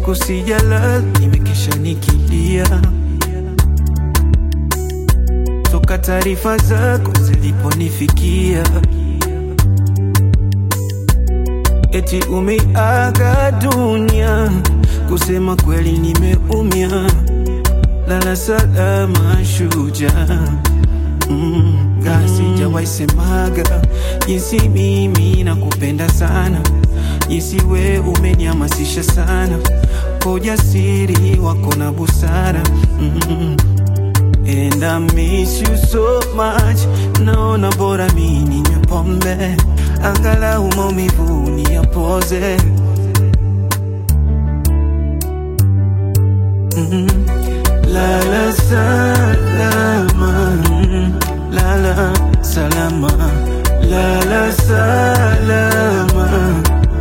usiku sijalala, nimekesha nikilia toka taarifa zako ziliponifikia, eti umeaga dunia. Kusema kweli nimeumia, lala salama shujaa. Mm, ga sijawahi semaga jinsi mimi nakupenda sana, jinsi we umenihamasisha sana kwa ujasiri wako na busara mm. And I miss you so much, naona bora mi ninywe pombe angalau maumivu niyapoze. Mm. Lala salama, mm. lala salama, lala salama,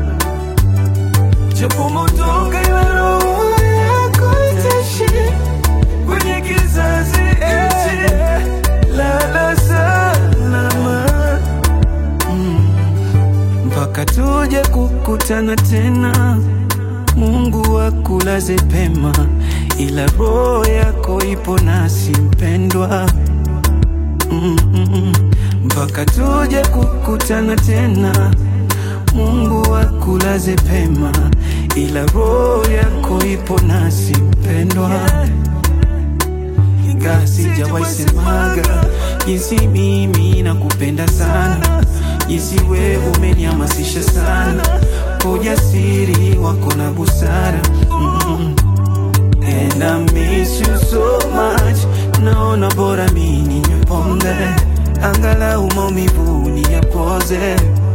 japo motoka ila roho yako itaishi kwenye kizazi hichi. Lala salama, mm. mpaka tuje kukutana tena. Mungu akulaze pema, ila roho yako ipo nasi mpendwa. Mm, mm, mm. mpaka tuje kukutana tena. Mungu akulaze pema, ila roho yako ipo nasi mpendwa. Ingawa sijawahi semaga jinsi mimi nakupenda sana, jinsi we umenihamasisha sana kwa ujasiri wako na busara mm. And I miss you so much, naona bora mi ninywe pombe angalau maumivu niyapoze.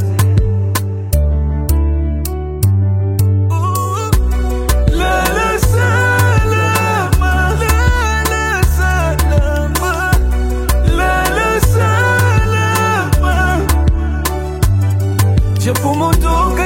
Lala salama, lala salama, lala salama, japo motoka